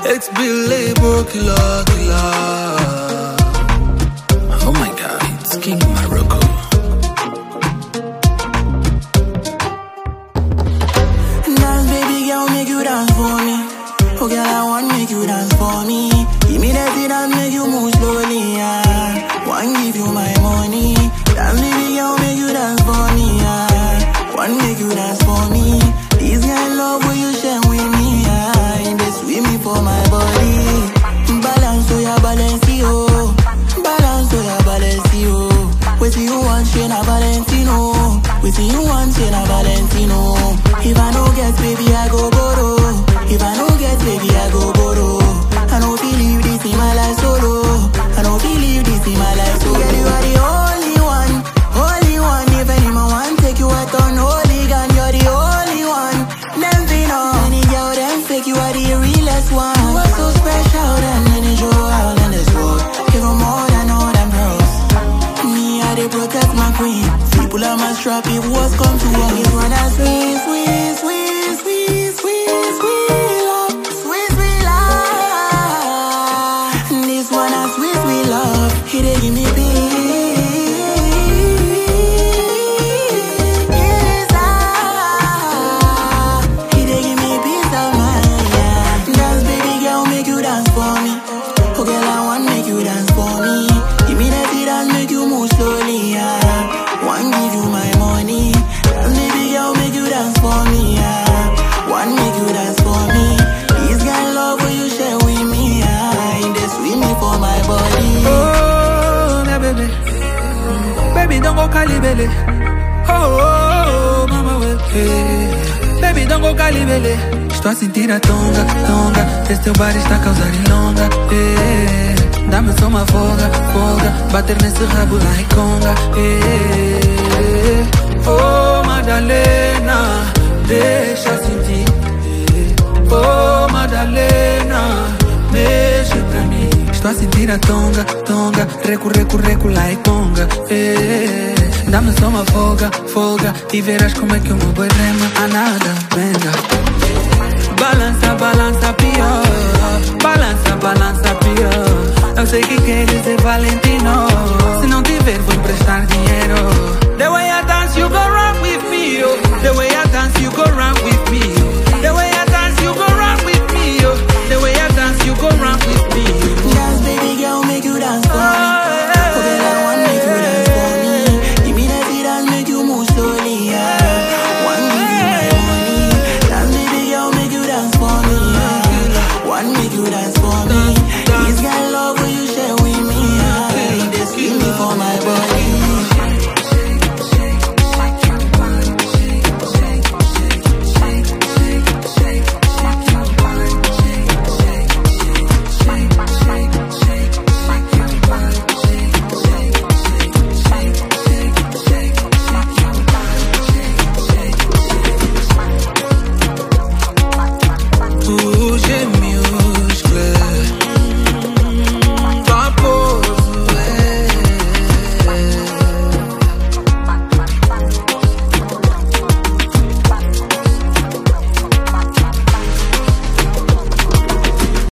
Ex Billable killer, killer. Oh my god, it's King Morocco. Dance, baby girl, make you dance for me. Oh, girl, I want make you dance for me. Give me that beat and make you move slowly, yeah. Want give you my money. Dance, baby girl, make you dance for me, yeah. Want make you dance for me. This kind of love will you share with me, yeah. They sweet me for my body. Balance, oh, yeah, balance, oh. Balance, oh, yeah, balance, oh. Wait you want, share na Valentino. Wait you want, share na Valentino. If I no get, baby, I go borrow. If I no get, baby, I go borrow. I no believe this in my life solo. I no believe this in my life solo. Girl, you are the only one, only one. If anyone want take you out on holy gun, you're the only one. Them fin on any girl, them fake. You are the realest one. You are so special, than any jewel in this world. Even more than all them pearls. Me, I they protect my queen. People on my strap, if what's come to us. This one a sweet, sweet, sweet, sweet, sweet, sweet love, sweet, sweet love. This one a sweet, sweet love. He they give me peace. ah. He they give me peace of mind. Yeah. Dance, baby girl, make you dance for me. Oh, girl, I want make you dance for me. Give me that beat and make you move slowly. Yeah. One give you my money. Dance, baby girl, make you dance for me. Yeah. One make you dance for me. This kind of love will you share with me. Yeah. They sweet me for my body. Oh, my baby. Baby, don't go calibele. Oh, oh, oh, mama, we- hey. Baby, don't go calibele. Estou a sentir a tonga, tonga. Esse teu bar está a causar ilonga. Hey. Dá-me só uma folga, folga. Bater nesse rabo lá em conga. Hey. Oh, Madalena, deixa sentir. Oh, Madalena, mexe pra mim. Estou a sentir a tonga, tonga. Recu, recu, recu, lá e conga. Eh, Dá-me só uma folga, folga. E verás como é que o meu boi rema. A nada, venga. Balança, balança, pior.